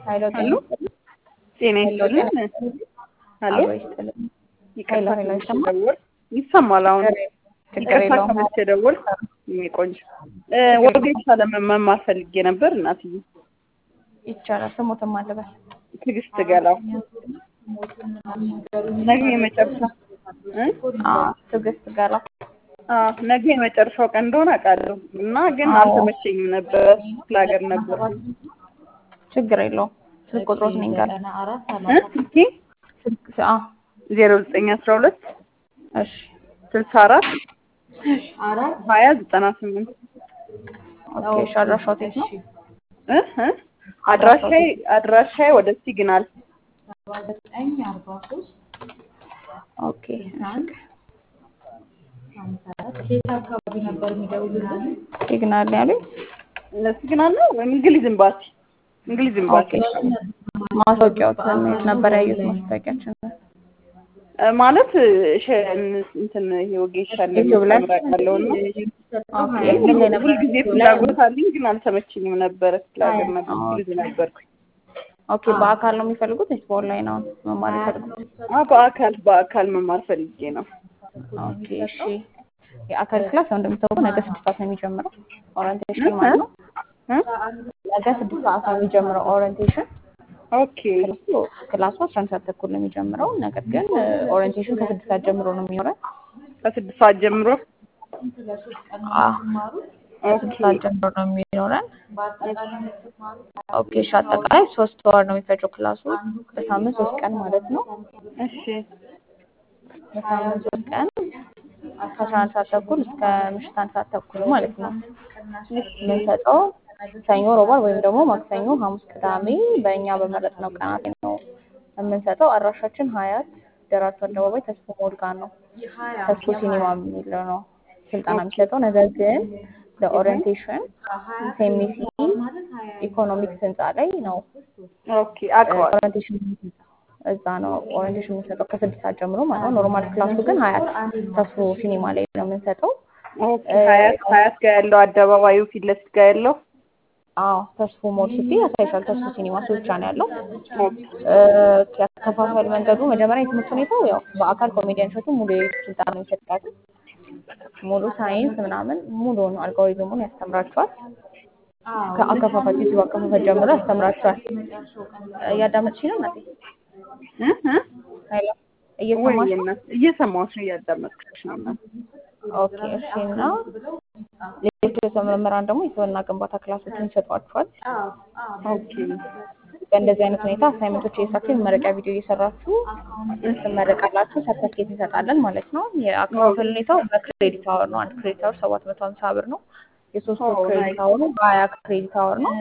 ኃይሎ ሄሎ ጤና ይስጥልን። ሄሎ አብሮ ይስጥልን። ይቅርታ ሄሎ፣ ትንሽ ይሰማል? ደወል ይሰማል። አሁን ችግር ይቅርታ የለውም። ተመልሼ ደወል። የኔ ቆንጆ እ ወጌሻ ለመማር ፈልጌ ነበር እናትዬ። ይቻላል። ስሙትም አለበል ትዕግስት ገላው ነገ የመጨረሻ እ አዎ፣ ትዕግስት ገላ አዎ ነገ የመጨረሻው ቀን እንደሆነ አውቃለሁ እና ግን አዎ። አልተመቸኝም ነበር። ክፍለ ሀገር ነበር ችግር የለውም። ስልክ ቁጥሮት ነኝ ጋር እ ስልኬ ስልክ አ ዜሮ ዘጠኝ አስራ ሁለት እሺ ስልሳ አራት ሀያ ዘጠና ስምንት ኦኬ። እሺ አድራሻው የት ነው? እ እ አድራሻዬ አድራሻዬ ወደ ሲግናል ኦኬ። ሲግናል ነው ያሉኝ። ሲግናል ነው ወይም እንግሊዝ ኤምባሲ እንግሊዝ ኤምባሲ ኦኬ። ማስታወቂያው የት ነበር ያዩት? ማስታወቂያችን እ ማለት ሸ- እንትን ይሄ ወጌሻ ዩቲዩብ ላይ? እንደምትመራቃለው ነው ኦኬ። ምን ላይ ነበር? ሁልጊዜ ፍላጎት አለኝ ግን አልተመቸኝም ነበረ። ክፍለ ሀገር ነበር እንግሊዝ ነበርኩኝ። ኦኬ። በአካል ነው የሚፈልጉት ወይስ በኦንላይን ነው መማር የሚፈልጉት? አ በአካል በአካል መማር ፈልጌ ነው። ኦኬ እሺ። የአካል ክላስ ያው እንደምታውቁ ነገ ስድስት ሰዓት ነው የሚጀምረው ኦሪንቴሽን ማለት ነው። እ? ነገ ስድስት ሰዓት ነው የሚጀምረው ኦሪንቴሽን። ኦኬ ክላሱ ክላሱ አስራ አንድ ሰዓት ተኩል ነው የሚጀምረው። ነገር ግን ኦሪንቴሽን ከስድስት ሰዓት ጀምሮ ነው የሚኖረን። ከስድስት ሰዓት ጀምሮ አዎ ኦኬ ከስድስት ሰዓት ጀምሮ ነው የሚኖረን። ኦኬ እሺ። አጠቃላይ ሶስት ወር ነው የሚፈጀው ክላሱ በሳምንት ሶስት ቀን ማለት ነው። እሺ በሳምንት ሶስት ቀን ከአስራ አንድ ሰዓት ተኩል እስከ ምሽት አንድ ሰዓት ተኩል ማለት ነው የምንሰጠው። ሰኞ፣ ሮባ ወይም ደግሞ ማክሰኞ፣ ሐሙስ፣ ቅዳሜ በእኛ በመረጥነው ቀናት ነው የምንሰጠው። አድራሻችን ሀያት ደራርቱ አደባባይ ተስፎ ሞል ጋር ነው። ተስፎ ሲኒማ የሚለው ነው ስልጠና የሚሰጠው። ነገር ግን ለኦሪየንቴሽን ሴሚሲ ኢኮኖሚክስ ህንፃ ላይ ነው ኦኬ አውቀዋለሁ። ኦሪየንቴሽን እዛ ነው ኦሪየንቴሽን የምንሰጠው ከስድስት ሰዓት ጀምሮ ማለት ነው። ኖርማል ክላሱ ግን ሀያት ተስፎ ሲኒማ ላይ ነው የምንሰጠው። ኦኬ ሀያት ሀያት ጋር ያለው አደባባዩ ፊት ለፊት ጋር ያለው አዎ ተስፎ ሞል ስቲ ያሳይሻል። ተስፎ ሲኒማ እሱ ብቻ ነው ያለው። ኦኬ ያከፋፈል መንገዱ መጀመሪያ የትምህርት ሁኔታው ያው በአካል ኮሜዲያን ሾቱ ሙሉ የዩቱብ ስልጠና ነው የሚሰጣቸው። ሙሉ ሳይንስ ምናምን ሙሉውን አልጎሪዝሙን ያስተምራቸዋል። ከአከፋፈል ዩቱብ አከፋፈል ጀምሮ ያስተምራቸዋል። እያዳመጥሽ ነው እናቴ? እ እ ሄሎ ወይ እየሰማሽ ነው? እናት እየሰማሁሽ ነው እያዳመጥኩሽ ነው እናት ኦኬ እሺ። እና ሌሎች ርዕሰ መምህራን ደግሞ የስብዕና ግንባታ ክላሶችን ይሰጧችኋል። ኦኬ በእንደዚህ አይነት ሁኔታ አሳይመንቶች እየሰራችሁ የመመረቂያ ቪዲዮ እየሰራችሁ ትመረቃላችሁ። ሰርተፍኬት እንሰጣለን ማለት ነው። የአከፋፈል ሁኔታው በክሬዲት አወር ነው። አንድ ክሬዲት አወር ሰባት መቶ ሀምሳ ብር ነው። የሶስት ወር ኦ፣ ክሬዲት አወሩ ሀያ ክሬዲት አወር ነው።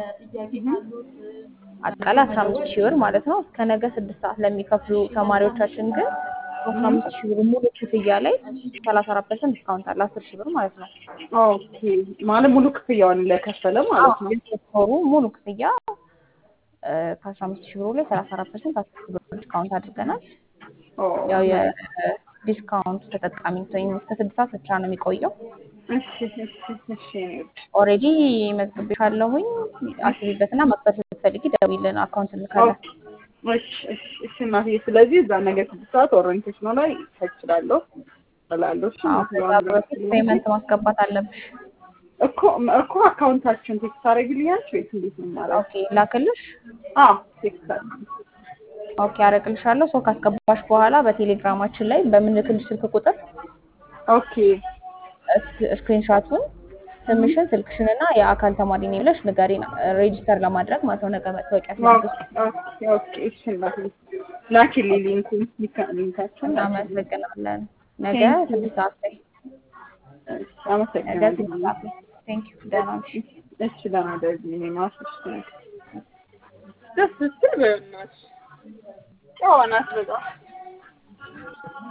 አጠቃላይ አስራ አምስት ሺህ ብር ማለት ነው። እስከ ነገ ስድስት ሰዓት ለሚከፍሉ ተማሪዎቻችን ግን አስራ አምስት ሺህ ብር ሙሉ ክፍያ ላይ ሰላሳ አራት ፐርሰንት ዲስካውንት አለ። አስር ሺህ ብር ማለት ነው። ኦኬ ማለት ሙሉ ክፍያውን ለከፈለ ማለት ነው። የሶስት ወሩ ሙሉ ክፍያ ከአስራ አምስት ሺህ ብሩ ላይ ሰላሳ አራት ፐርሰንት አስር ሺህ ብር ዲስካውንት አድርገናል። ኦ፣ ያው የዲስካውንት ተጠቃሚ ወይም እስከ ስድስት ሰዓት ብቻ ነው የሚቆየው። እሺ እሺ እሺ እኔ ውድ ኦልሬዲ መዝግቤሻለሁኝ። አስቢበትና መክፈል ስትፈልጊ ደውይልን፣ አካውንት እንልካለን። ኦኬ እሺ እሺ እሺ እናትዬ ስለዚህ እዛ ነገ ስድስት ሰዓት ኦሪንቴሽኑ ላይ እችላለሁ እላለሁ። እሺ አዎ፣ እናትዬ ከዛ በፊት ፔመንት ማስገባት አለብሽ። እኮ እኮ አካውንታችን ቴክስት ታደርጊልኛለሽ ወይስ እንዴት ነው ማለት? ኦኬ ላክልሽ። አዎ ቴክስት አድርጊ። ኦኬ አረግልሻለሁ። ሰው ካስገባሽ በኋላ በቴሌግራማችን ላይ በምንልክልሽ ስልክ ቁጥር ኦኬ ስክሪንሻቱን ስምሽን፣ ስልክሽን እና የአካል ተማሪ ነኝ ብለሽ ንገሪን፣ ሬጂስተር ለማድረግ ማለት ነው። ነገ መታወቂያ ሲያድስ ኦኬ ኦኬ እሺ እናትዬ ላኪልኝ ሊንኩን ሊንካ- ሊንካችን እናመሰግናለን። ነገ ስድስት ሰዓት ላይ ነገ ስድስት አመሰግናለሁ። ሰዓት ላይ ቴንክ ዩ። ደህና ነሽ? እሺ ለማድረግ እኔ ማስሽ ደስ ስትል በእናትሽ ጨዋ ናት በጣም